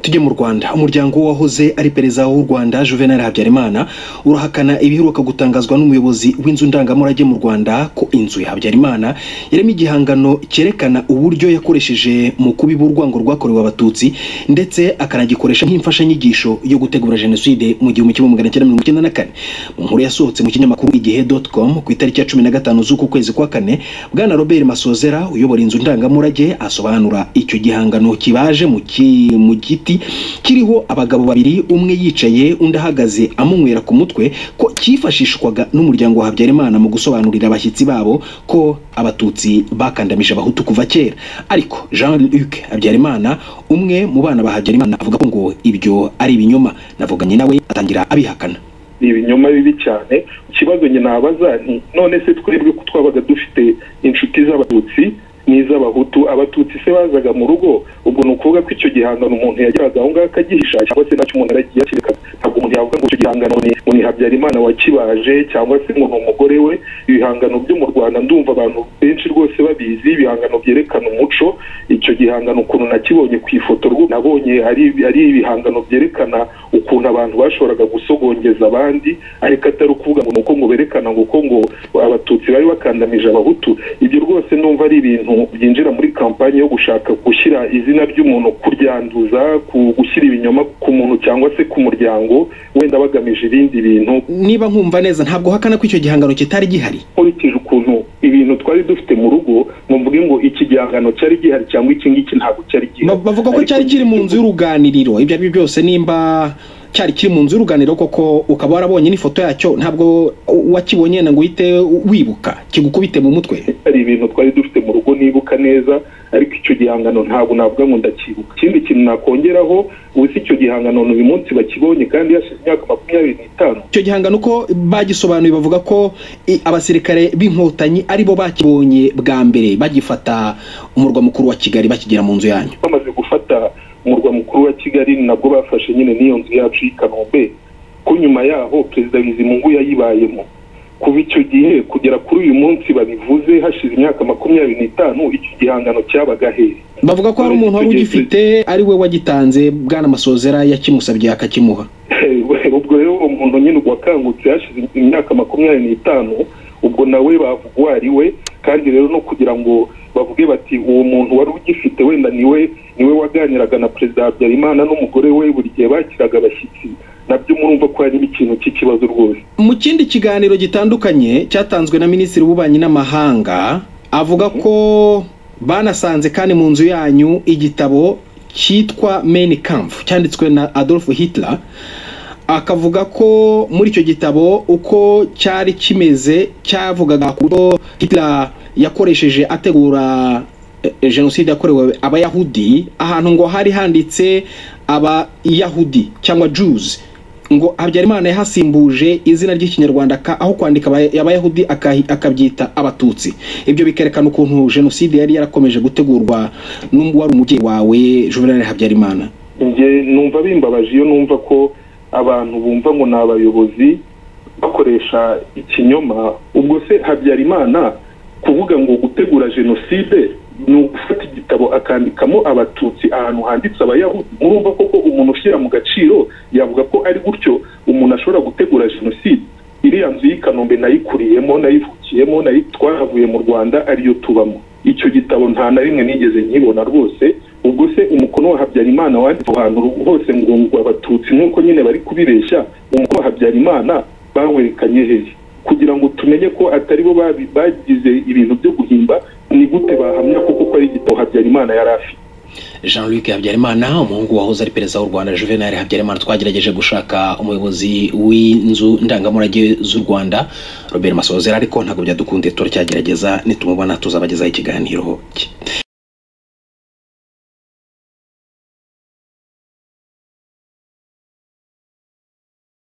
tujye mu rwanda umuryango w'uwahoze ari perezida w'u rwanda juvenal habyarimana urahakana ibiheruka gutangazwa n'umuyobozi w'inzu ndangamurage mu rwanda ko inzu ya habyarimana yarimo igihangano cyerekana uburyo yakoresheje mu kubiba urwango rwakorewe abatutsi ndetse akanagikoresha nk'imfashanyigisho yo gutegura jenoside mu gihumbi kimwe magana cyenda mirongo icyenda na kane mu nkuru yasohotse mu kinyamakuru igihe doti komu ku itariki ya cumi na gatanu z'uku kwezi kwa kane bwana robert masozera uyobora inzu ndangamurage asobanura icyo gihangano kibaje mu ki- mu giti kiriho abagabo babiri umwe yicaye undi ahagaze amunywera ku mutwe ko cyifashishwaga n'umuryango wa habyarimana mu gusobanurira abashyitsi babo ko abatutsi bakandamije abahutu kuva kera ariko jean luc habyarimana umwe mu bana ba habyarimana avuga ko ngo ibyo ari ibinyoma navuganye nawe atangira abihakana ni ibinyoma bibi cyane ikibazo njye nabaza nti none se twebwe ko twabaga dufite inshuti z'abatutsi n'iz'abahutu abatutsi se bazaga mu rugo ubwo ni ukuvuga ko icyo gihangano umuntu yageraga aho ngaho akagihisha cyangwa se nacyo umuntu yaragiye akirekaga ntabwo umuntu yavuga ngo icyo gihangano ni ngo ni habyarimana wakibaje cyangwa se ngo ni umugore we ibihangano byo mu rwanda ndumva abantu benshi rwose babizi ibihangano byerekana umuco icyo gihangano ukuntu nakibonye ku ifoto rwose nabonye ari ari ibihangano byerekana ukuntu abantu bashoboraga gusogongeza abandi ariko atari ukuvuga ngo ni uko ngo berekana ngo uko ngo abatutsi bari bakandamije abahutu ibyo rwose numva ari ibintu byinjira muri kampani yo gushaka gushyira izina ry'umuntu kuryanduza ku- gushyira ibinyoma ku muntu cyangwa se ku muryango wenda bagamije ibindi bintu niba nkumva neza ntabwo hakana ko icyo gihangano kitari gihari nkurikije ukuntu ibintu twari dufite mu rugo ngo mvuge ngo iki gihangano cyari gihari cyangwa iki ngiki ntabwo cyari Ba- gihari bavuga ko Ariko cyari kiri mu nzu y'uruganiriro ibyo ari byo byose nimba cyari kiri mu nzu y'uruganiriro koko ukaba warabonye n'ifoto yacyo ntabwo wakibonye ngo uhite wibuka kigukubite mu mutwe hari ibintu twari dufite mu rugo nibuka neza ariko icyo gihangano ntabwo navuga ngo ndacyibuka ikindi kintu nakongeraho uzi icyo gihangano uyu munsi bakibonye kandi hashize imyaka makumyabiri n'itanu icyo gihangano uko bagisobanuye bavuga ko i, abasirikare b'inkotanyi aribo bakibonye bwa mbere bagifata umurwa mukuru wa kigali bakigera mu nzu yanyu bamaze gufata umurwa mukuru wa kigali ni nabwo bafashe nyine n'iyo nzu yacu y'i kanombe ko nyuma yaho perezida bizimungu yayibayemo kuva icyo gihe kugera kuri uyu munsi babivuze hashize imyaka makumyabiri n'itanu icyo gihangano cyabaga hehe bavuga ko hari umuntu wari ugifite ari we wagitanze bwana masozera yakimusabye akakimuha ubwo rero uwo muntu nyine ubwo wakangutse hashize imyaka makumyabiri n'itanu ubwo nawe bavuga uwo ari we kandi rero no kugira ngo bavuge bati uwo muntu wari ugifite wenda niwe niwe waganiraga na perezida habyarimana n'umugore we buri gihe bakiraga abashyitsi nabyo murumva ko harimo ikintu cy'ikibazo rwose mu kindi kiganiro gitandukanye cyatanzwe na minisitiri w'ububanyi n'amahanga avuga ko banasanze kandi mu nzu yanyu igitabo cyitwa Mein Kampf cyanditswe na Adolf Hitler akavuga ko muri icyo gitabo uko cyari kimeze cyavugaga ku buryo Hitler yakoresheje ategura eh, jenoside yakorewe abayahudi ahantu ngo hari handitse abayahudi cyangwa Jews ngo habyarimana yahasimbuje izina ry'ikinyarwanda ka- aho kwandika aba- abayahudi akahi- akabyita abatutsi ibyo bikerekana ukuntu jenoside yari yarakomeje gutegurwa n'ubu wari umubyeyi wawe juvenal habyarimana njye numva bimbabaje iyo numva ko abantu bumva ngo ni abayobozi bakoresha ikinyoma ubwo se habyarimana kuvuga ngo gutegura jenoside ni ugufata igitabo akandikamo abatutsi ahantu handitse abayahudi murumva koko umuntu ushyira mu gaciro yavuga ko ari gutyo umuntu ashobora gutegura jenoside iriya nzu y'i kanombe nayikuriyemo nayivukiyemo nayi twahavuye mu rwanda ariyo tubamo icyo gitabo nta na rimwe nigeze nkibona rwose ubwo se umukono wa habyarimana wanditse aho hantu hose ngo ngo abatutsi nk'uko nyine bari kubibeshya umukono wa habyarimana bawerekanye hehe kugira ngo tumenye ko atari bo babi- bagize ibintu byo guhimba ni gute bahamya koko ko ari igitabo habyarimana yari afite jean luc habyarimana umuhungu wahoze ari perezida w'u rwanda juvenal habyarimana twagerageje gushaka umuyobozi w'inzu ndangamurage z'u rwanda robert masozera ariko ntabwo byadukundiye turacyagerageza nitumubona tuzabagezaho ikiganiro cye